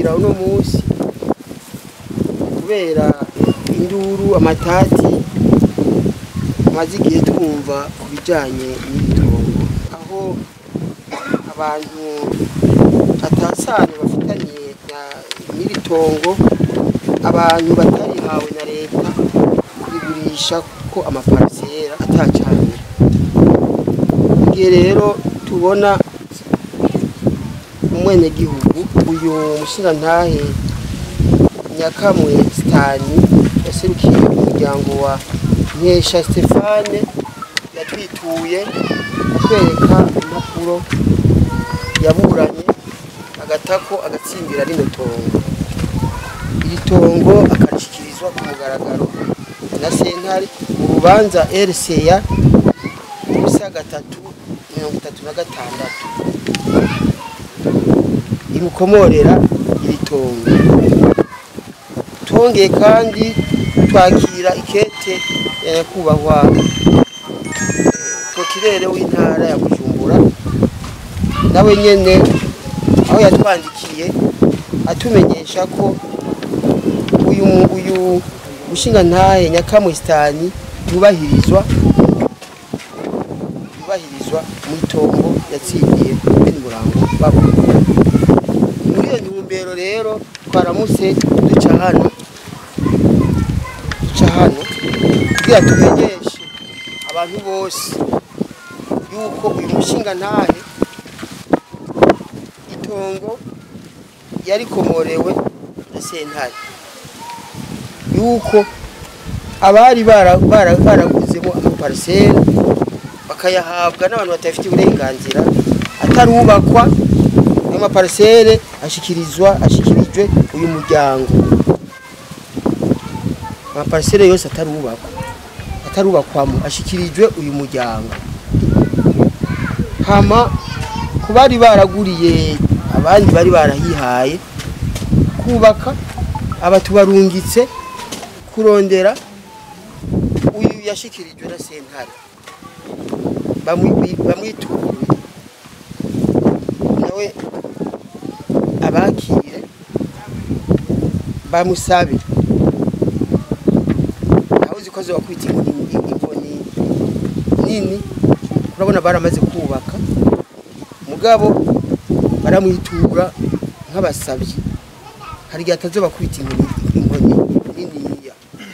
gushikira uno munsi kubera induru amatati tumaze igihe twumva ku bijyanye n'ibitongo aho abantu atasane bafitanye na- n'iri tongo abantu batarihawe na leta kurigurisha ko amaparisera atacanye igihe rero tubona umwenegihugu uyu mushingantahe nyakamwe sitani yaserukiye umuryango wa nkesha stefane yatwituye atwereka impapuro yaburanye agatako agatsindira rino tongo iri tongo akarishyikirizwa ku mugaragaro na sentare mu rubanza rca ubusa gatatu mirongo itatu na gatandatu imukomorera iri tongo twongeye kandi twakira ikete ya nyakubahwa prokirere w'intara ya bujumbura nawe nyene aho yatwandikiye atumenyesha ko uyu mu- uyu mushingantahe nyakamwesitani yubahirizwa yubahirizwa mu itongo yatsindiye bene murango babo muri iyo ntumbero rero twaramutse duca hano duca hano kugira tumenyeshe abantu bose yuko uyu mushinga ntahe itongo yarikomorewe na sentare yuko abari bara- bara- baraguzemo amaparisera bakayahabwa n'abantu batafite uburenganzira atarubakwa ayo maparisere ashikirizwa ashikirijwe uyu muryango amaparisere yose atarubakwa atarubakwamo ashikirijwe uyu muryango hama ku bari baraguriye abandi bari barahihaye kubaka aba tubarungitse kurondera uyu yashikirijwe na sentare bamwi- bamwituye nawe abakire bamusabe aho uzi ko zobakwita inkoni inkoni nini urabona baramaze kubaka mugabo baramwitura nk'abasabyi hari igihe atazoba kwita inkoni inkoni niniya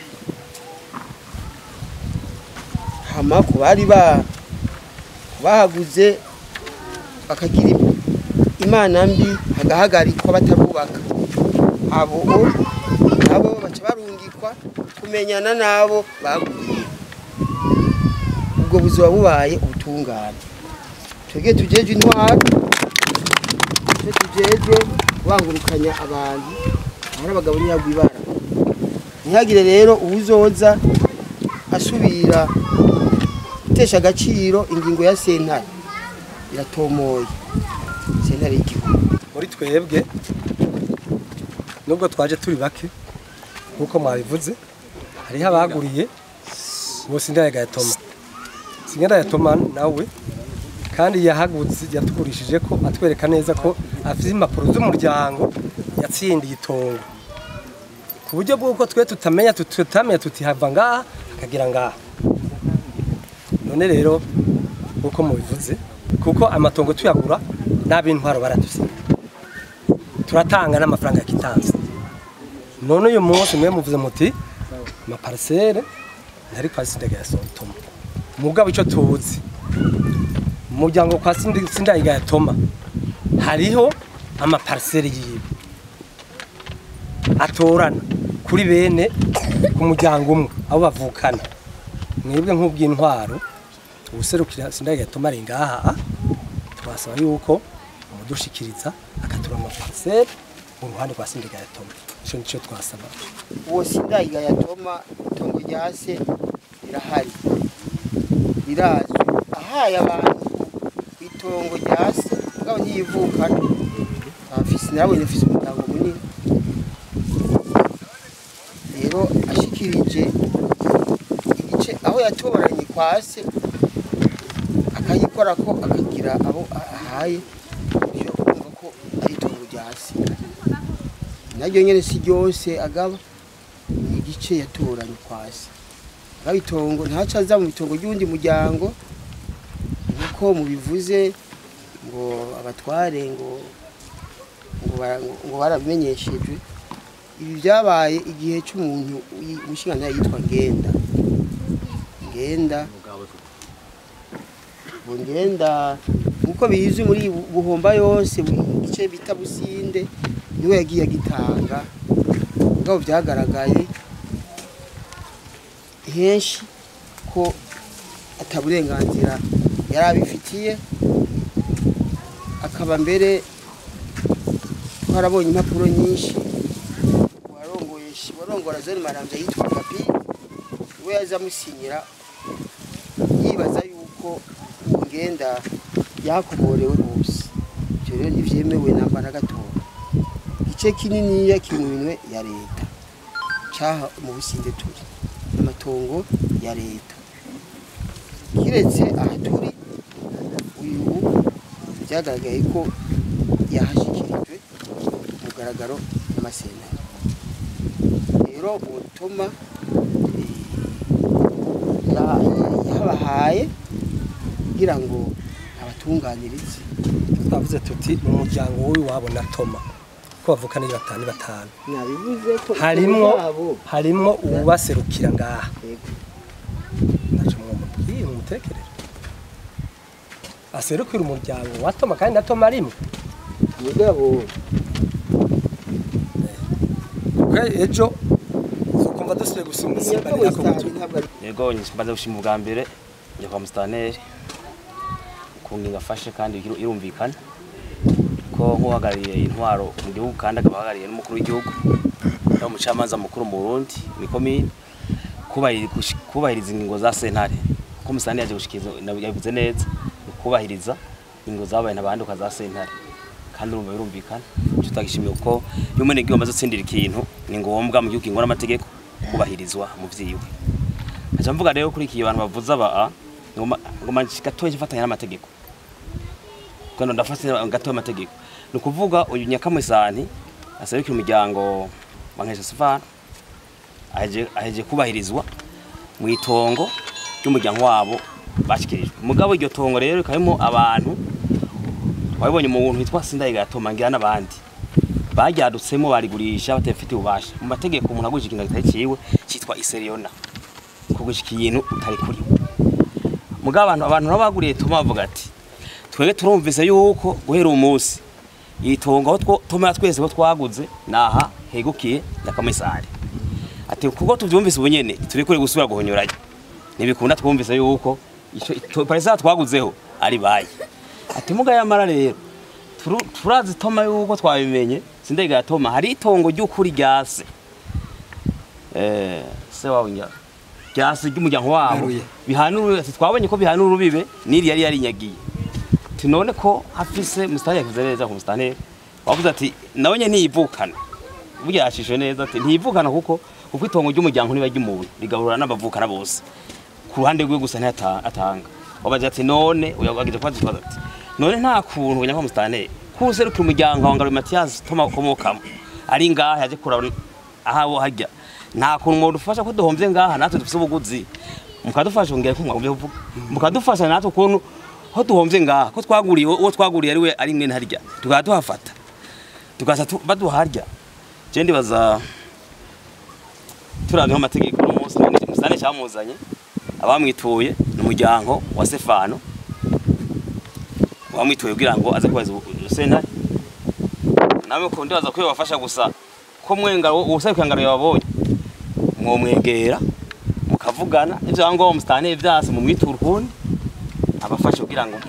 hama ku bari ba bahaguze bakagira imana mbi hagahagarikwa batarubaka abo nabo baca barungikwa kumenyana n'abo baguriye ubwo buzima bubaye ubutungane twebwe tujeje intwaro twe tujeje kubangurukanya abantu ahari abagabo ntiyagwa ibara ntihagire rero uwuzoza asubira gutesha agaciro ingingo ya sentare iratomoye sentare y'igihugu muri twebwe nubwo twaje turi bake nk'uko mwabivuze hariho abaguriye bose indayaga ya toma singenda ya toma nawe kandi yahagutse yatugurishije ko atwereka neza ko afite impapuro z'umuryango yatsindiye itongo ku buryo bw'uko twe tutamenya tutamenya tutihava ngaha akagira ngaha none rero nk'uko mubivuze kuko amatongo tuyagura n'ab'intwaro baradusinya turatanga n'amafaranga ya kitansi none uyu munsi mwe muvuze muti amaparisere ntari kwa sindaga ya sotoma mugabo icyo tuzi umuryango kwa Sindi- sindaga ya toma hariho amaparisere yiwe atorana kuri bene ku muryango umwe abo bavukana mwebwe nk'ubw'intwaro ubuserukira sindaga ya toma ari ngaha twasaba yuko umudushikiriza akatura amaparisere mu ruhande rwa sindaga ya toma icyo nicyo twasaba uwo sindayiga yatoma itongo rya se rirahari rirazwi ahaye abantu itongo rya se mugabo ntiyivukana afise nawe nafise umuryango munini rero ashikirije igice aho yatoranye kwa se akayikora ko akagira abo ahaye byo kumva ko ari itongo rya se naryo nyene si ryose agaba ni igice yatoranye kwasi agaba itongo ntaco aza mu itongo ry'uwundi muryango nkuko mubivuze ngo abatware ngo ngo bara- ngo- ngo barabimenyeshejwe ibi byabaye igihe cy'umuntu umushinga yitwa ngenda ngenda ngo ngenda nkuko bizwi muri buhomba yose mu gice bita businde niwe yagiye agitanga ngabo byagaragaye henshi ko ataburenganzira yari abifitiye akaba mbere twarabonye impapuro nyinshi warongoye warongora zone marambya yitwa gabi we yaza amusinyira yibaza yuko uwo ngenda yakomorewe hose ibyo rero ntibyemewe namba na gatoya igice kininiya kiri mu minwe ya leta cyaha mu businde turi n'amatongo ya leta kiretse aha turi uyu byagaragaye ko yahashyikirijwe ku mugaragaro n'amasentare rero ubutuma yabahaye kugira ngo abatunganirize twavuze tuti ni umuryango w'iwabo na toma ko bavukana ari batanu batanu nabivuze ko harimwo yabo harimwo uwubaserukira ngaha Yego. ntaco mwumubwiye mumutekerere aserukira umuryango wa toma kandi na toma arimwe mugabo kuko ejo ukumva dusubiye gusumba isimba nyakabo nako isitari ntabwo ari yego mbaze gushima ubwa mbere njya kwa musitanteri ukuntu ngafashe kandi iru- irumvikana ko nk'uhagarariye intwaro mu gihugu kandi akaba ahagarariye n'umukuru w'igihugu ari umucamanza mukuru mu Burundi ni komine kubahiri- gushi- kubahiriza ingingo za sentare ko musitanteri yaje gushikiriza yabivuze neza ni kubahiriza ingingo zabaye ntabanduka za sentare kandi urumva birumvikana icyo utagishimiye kuko iyo umunyagihugu amaze gutsindira ikintu ni ngombwa mu gihugu kingwa n'amategeko kubahirizwa mu vyiwe Acha mvuga rero kuri iki abantu bavuza ba ngoma ngoma gatoye gifatanya n'amategeko. Kono ndafase gatoye amategeko. Ni kuvuga uyu nyakamwisani asabikira umuryango bankesha Sifana aje aje kubahirizwa mu itongo ry'umuryango wabo bashikirijwe. Mugabo iryo tongo rero rikabimo abantu twabibonye mu muntu witwa Sindayiga yatoma ngira n'abandi bajyadutsemo barigurisha batafite ububasha mu mategeko umuntu agurishije ikintu kitari ciwe cyitwa iseriyona kugushika ikintu utari kuri mugabo abantu abantu nabo baguriye tuma bavuga ati twebwe turumvise yuko guhera uyu munsi itongo aho two- tuma twese ko twaguze naha hegukiye nyakamisare ati kuko tuvyumvise ubu nyene turi kuri gusubira guhonyorayo ntibikunda twumvise yuko ico ito- parisa twaguzeho ari bayi ati muga yamara rero turu- turazi toma yuko twabimenye sindega ya toma hari itongo ry'ukuri ryase eh se wawe nya ryase ry'umuryango wabo Garuye. bihanura ati twabonye ko bihanura urubibe niri yari yarinyagiye ati none ko hafise mustani yavuze neza ku mustani wavuze ati nawe nye ntiyivukana burya yashishwe neza ati ntiyivukana kuko kuko itongo ry'umuryango niba ry'umuntu rigaburana n'abavukana bose ku ruhande rwe gusa ntiyatanga wabaje ati none uyagije kwaje kwaje ati none nta kuntu nyakwa mustani kuserukira umuryango wa Ngaruye Mathias Toma komokamo ari ngaha yaje kuraba aho hajya nta kuntu mwodufasha ko duhomvye ngaha natwe dufise ubuguzi mukadufasha ngere ko mwagumye kuvuga mukadufasha natwe ukuntu ho duhomvye ngaha ko twaguriye uwo twaguriye ari we ari mwene harya tukaba tuhafata tukaza tu- baduharya je ndibaza turavye amategeko uno munsi musane cyamuzanye abamwituye ni umuryango wa Stefano wamwituye kugira ngo aze kubaza sentare nawe ko ndibaza ko yobafasha gusa ko mwenga ubusabikira ngaro yababonye mwomwegera mukavugana ivyo ngo mustane vyase mu mwitura ukundi abafashe kugira ngo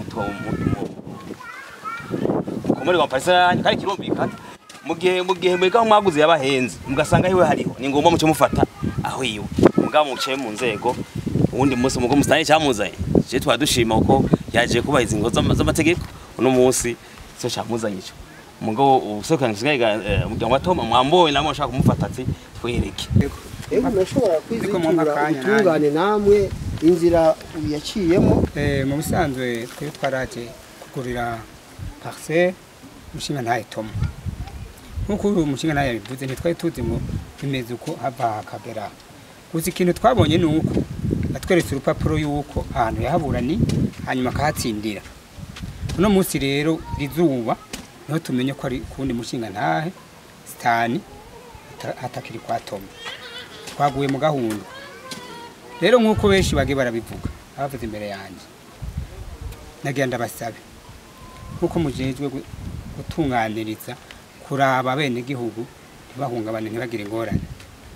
mukomere kwa parisa yanyu kandi kirumvikana mu gihe mu gihe mwega mwaguze yabahenze mugasanga hiwe hariho ni ngombwa muce mufata aho iwe mugabo muciye mu nzego uwundi munsi mugo mustane cyamuzanye je twa dushima uko yaje kubahiriza ingo z'ama- z'amategeko uno munsi cyo cyamuzanye ico mugabo ubusekana ngisigaye umuryango wa Tom mwamboye namwe ashaka kumufata ati twereke Ego murashobora Ariko mu kwizitura makanya utungane namwe inzira yaciyemo Eh, mu bisanzwe twe twaraje kugurira parcelle mushinga ntaye Tom nk'uko uyu mushinga nawe yabivuze ntitwari tuzi ngo bimeze uko hava hakagera gusa ikintu twabonye ni uko atweretse urupapuro y'uko ahantu yahaburani hanyuma akahatsindira uno munsi rero rizuba niho tumenye ko ari kuwundi mushinga ntahe sitani ata- hatakiri kwa toma twaguye mu gahunda rero nk'uko benshi bagiye barabivuga abavuze imbere yanjye nagira ndabasabe nk'uko mujejwe gu- gutunganiriza kuraba abenegihugu ntibahungabane ntibagire ingorane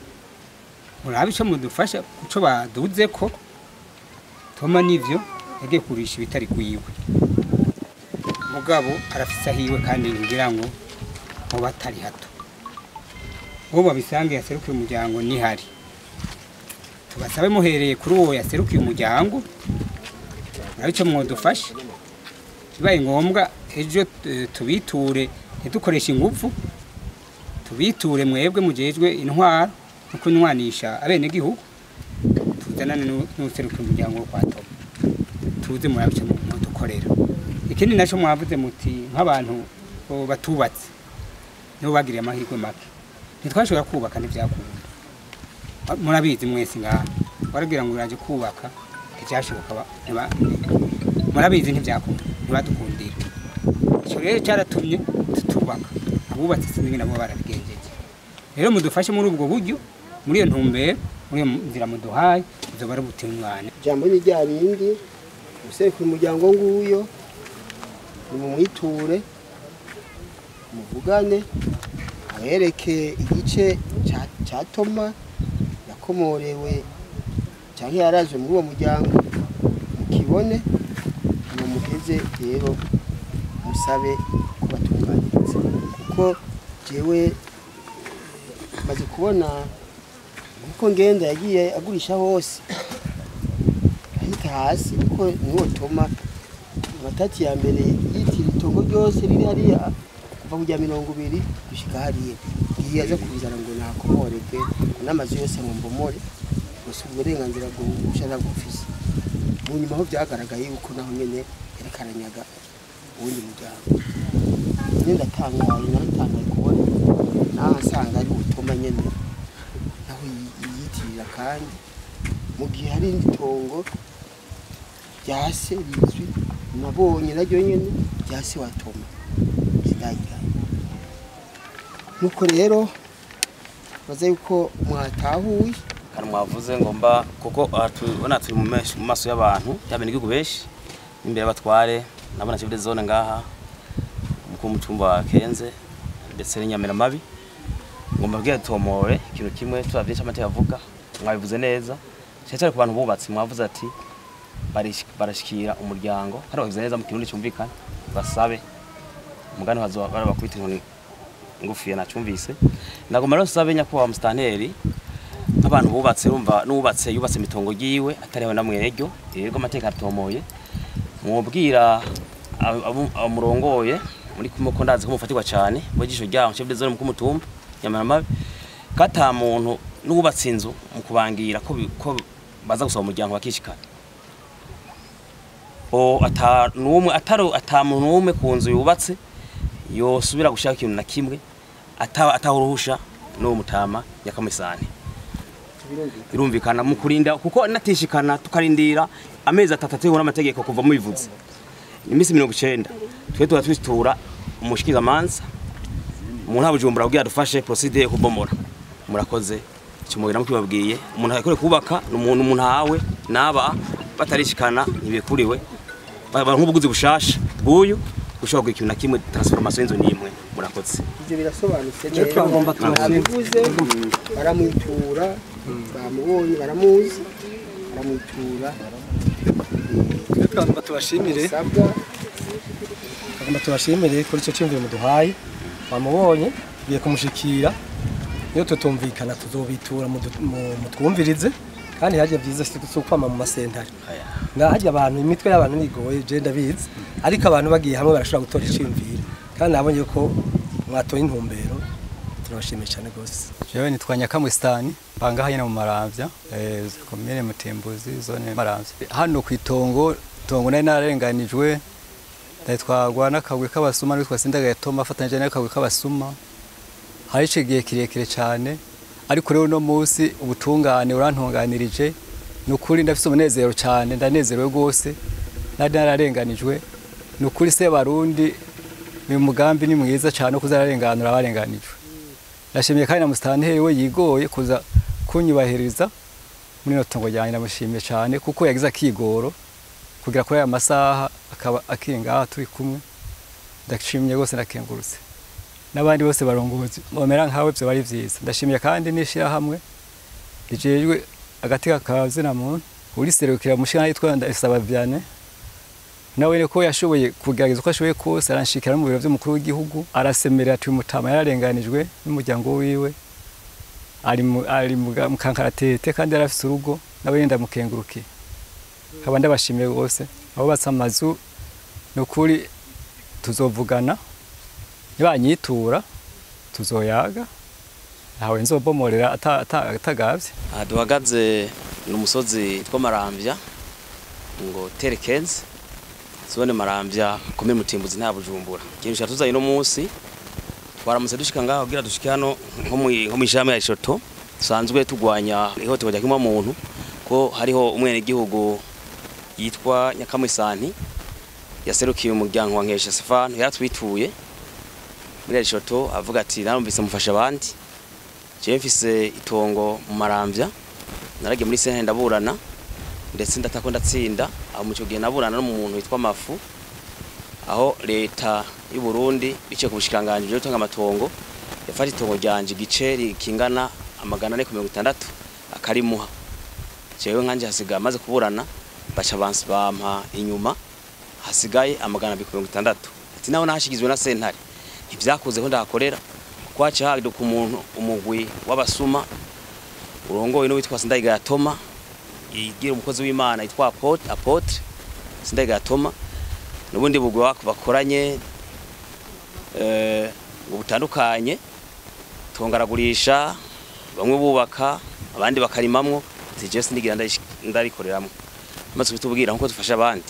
murabe icyo mudufasha icyo baduze ko toma n'ivyo yagiye kurisha ibitari kuyiwe mugabo arafise ahiwe kandi ngira ngo muba atari hato uwo babisange yaserukiye umuryango nihari tubasabe muhereye kuri uwo yaserukiye umuryango murabe icyo mwodufasha bibaye ngombwa ejo eh, tubiture ntidukoreshe ingufu tubiture mwebwe mujejwe intwaro no kunywanisha abenegihugu tuzanane n'u- n'userukira umuryango wo kwa Toma tuze murabice mudukorera ikindi nacyo mwavuze muti nk'abantu bo batubatse nibo bagiriye amahirwe make ntitwashobora kubaka ntibyakunda murabizi mwese ngaha warabwira ngo uraje kubaka ntibyashoboka ba- ntiba- murabizi ntibyakunda ntibadukundira icyo rero cyaratumye tutubaka abubatse sinzi nabo barabigenjeje rero mudufashe muri ubwo buryo muri iyo ntumbero muri iyo nzira muduhaye izoba ari ubutungane ijambo ni rya rindi userukira umuryango nguyo nimumwiture muvugane abereke igice ca- ca toma yakomorewe cyangwa yaraje muri uwo muryango mukibone mumugeze rero musabe ko batunganiriza kuko jewe maze kubona uko ngenda yagiye agurisha hose ahita hasi kuko niwo toma amatati ya mbere yitira itongo ryose riri hariya kuva kujya mirongo ibiri gushika hariya igihe aza kubizana ngo nakomoreke ngo n'amazu yose ngo mbomore gusa uburenganzira bwo gushaka gufise mu nyuma aho byagaragaye yuko naho nyene yariko aranyaga uwundi muryango nyine ndatangaye naratangaye kubona naho asanga ari utoma nyene naho yi- yiyitirira kandi mu gihe hari indi tongo rya se rizwi nabonye naryo nyene rya se wa toma sindayigana nuko rero baza yuko mwatahuye kandi mwavuze ngo mba kuko aha tubona turi mu mesh- mu maso y'abantu y'abenegihugu benshi imbere y'abatware nabona chef de zone ngaha umukuru w'umutumba wa Kenze ndetse n'inyamiramabi ngo mbabwire tomore ikintu kimwe turavye icyo amateka avuga mwabivuze neza cyane cyane ku bantu bubatse mwavuze ati barish- barashikira umuryango kandi babivuze neza mu kirundi cyumvikana basabe umugani bazoba barabakubita inkoni ngufiya nacyumvise ndagomba rero sabe nyakubahwa musitanteri nk'abantu bubatse urumva n'ubatse yubatse imitongo yiwe atariho na mweryo rero amateka aratomoye mwubwira abo- abo- abamurongoye muri kumwe ko ndazi ko mufatirwa cyane mu jisho ryaho chef de zone mu kumutumba nyamaramabi kata muntu n'ubatse inzu mu kubangira ko bi- ko baza gusaba umuryango bakishikana o ata numwe ataro ata muntu numwe ku nzu yubatse yosubira gushaka ikintu na kimwe ata atahuruhusha n'uwo mutama nyakamisane birumvikana mu kurinda kuko natishikana tukarindira amezi atatu atewe n'amategeko kuva mubivuze iminsi mirongo icenda twe tuba twitura umushikiza manza umuntu abujumbura abwira dufashe procedure yo kubomora murakoze icyo mubira mukibabwiye umuntu akore kubaka ni umuntu umuntu hawe naba batarishikana ntibikuriwe baba nk'ubuguzi bushasha bw'uyu ushobora kugira ikintu na kimwe transformation y'inzu n'imwe murakoze ibyo birasobanutse Icyo twagomba tubashime. nabivuze baramwitura bamubonye baramuzi baramwitura Twe twagomba tubashimire bisabwa twagomba tubashimire kuri icyo cyumviro muduhaye wamubonye biye kumushikira iyo tutumvikana tuzobitura mudu- mu- mutwumvirize kandi harya byiza si si ukwama mu masentare Aya. nga harya abantu imitwe y'abantu nigoye je ndabizi ariko abantu bagiye hamwe barashobora gutora iciyumviro kandi nabonye ko mwatoye intumbero turabashimiye cyane rwose jewe nitwa nyakamwisitani panga hanyina mu maramvya eh, komine mutimbuzi zone maramvya hano ku itongo itongo nari nararenganijwe ndayitwagwa n'akagwi k'abasuma n'uwitwa sindagaye toma afatanyije n'akagwi k'abasuma hari ico gihe kirekire cyane ariko rero uno munsi ubutungane urantunganirije ni ukuri ndafise umunezero cyane ndanezerewe rwose nari nararenganijwe ni ukuri se barundi uyu mugambi ni mwiza cyane wo kuzararenganura abarenganijwe ndashimiye kandi na musitanteri we yigoye kuza kunyubahiriza muri ino tungo ryanjye ndamushimiye cyane kuko yagize akigoro kugira kuri aya masaha akaba akiri ngaha turi kumwe ndashimye rwose ndakengurutse n'abandi bose barongozi bamera nkawe byo bari byiza ndashimiye kandi n'ishyirahamwe rijejwe agati kazina muntu uriserukira mushana yitwa Ndayisaba Vianney nawe ko yashoboye kugerageza uko ashoboye kose aranshikira no mu biro by'umukuru w'igihugu arasemerera ati umutama yararenganijwe n'umuryango wiwe ari mu ari mu ga- mu kankaratete kandi yarafise urugo nawe ndamukengurukiye nkaba ndabashimiye rwose abubatse amazu ni ukuri tuzovugana nibanyitura tuzoyaga ntawe nzobomorera ata- ata- atagavye aha duhagaze ni umusozi two marambya ngo terekenzi zone marambya komine mutimbuzi nta bujumbura ikintu cyatuzanye uno munsi twaramutse dushika ngaho kugira dushike hano nko mu nko mu ishami ya Ishoto dusanzwe tugwanya ihohoterwa rya kimwa muntu ko hariho umwenegihugu yitwa Nyakamwisanti yaserukiye umuryango wa Nkesha Stefano yaratwituye muri Ishoto avuga ati narumvise mufasha abandi jewe mfise itongo mu marambya naragiye muri sentare ndaburana ndetse ndatako ndatsinda aho mu cyo gihe naburana n'umuntu witwa Mafu aho leta y'u Burundi biciye ku bushikanganje byo gutanga amatongo yafata itongo ryanje igiceri kingana amagana ane ku mirongo itandatu akarimuha jewe nkanje hasigaye amaze kuburana baca bansi bampa inyuma hasigaye amagana abiri ku mirongo itandatu ati naho nahashigizwe na sentare ntivyakuze ko ndahakorera kuko haca haduka umuntu umugwi w'abasuma urongowe n'uwitwa Sindayigaya Toma igira umukozi w'Imana yitwa Apotre Apotre Sindayigaya Toma n'ubundi bugwi wako bakoranye eh ngo butandukanye tongaragurisha bamwe bubaka abandi bakarimamwo tije sindigira ndayish- ndarikoreramwo maze bitubwira nkuko dufasha abandi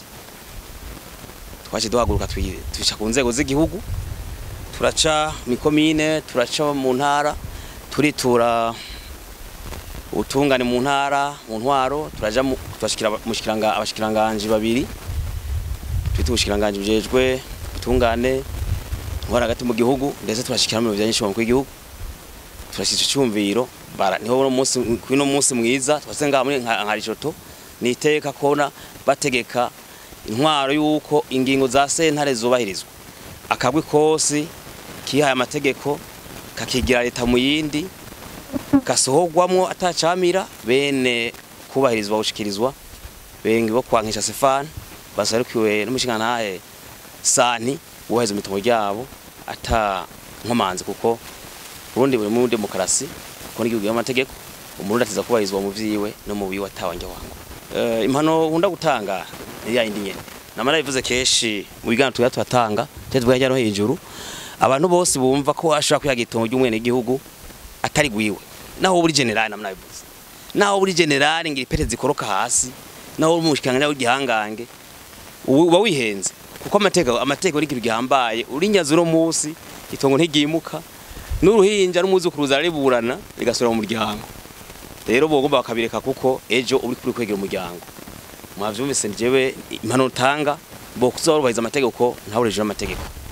twaje duhaguruka twi- twica ku nzego z'igihugu turaca mikomine turaca mu ntara turitura ubutungane mu ntara mu ntwaro turaja mu- turashikira mushikiranga abashikiranganje babiri twita ubushikiranganje bujejwe ubutungane ntwara hagati mu gihugu ndetse turashikira mu bijanye n'ishobora w'igihugu turashyize icyumviro bara niho uno munsi kuno munsi mwiza twase ngaha muri nka nka Rishoto ni iteka kona bategeka intwaro yuko ingingo za sentare zubahirizwa akabwi kosi kihaye amategeko kakigira leta mu yindi gasohorwamwo atacamira bene kubahirizwa gushikirizwa bengi bo kwankisha Stefan basarukiwe n'umushingantahe Sani waheze mu itongo ryabo ata nkomanzi kuko Burundi buri muri demokarasi ko n'igihugu y'amategeko umurundi atiza kubahirizwa mu vyiwe no mu biwe atawanje wangu uh, impano nkunda gutanga ni ya yindi nyene namara bivuze keshi mu biganiro tuya turatanga cyo tuvuga hirya no hejuru abantu bose bumva ko ashobora kwihaga itongo ry'umwene gihugu atari gwiwe naho buri generali namwe nabivuze naho buri generali ngira ipete zikoroka hasi naho uri mushikanga w'igihangange uba wihenze kuko amateka amateka ari gihambaye uri nyazo no musi itongo ntigimuka n'uruhinja n'umuzukuruza ariburana rigasura mu muryango rero bogomba bakabireka kuko ejo uri kuri kwegera umuryango mwavyumvise njyewe impano utanga bo kuzorubahiriza amategeko ntawurejeje amategeko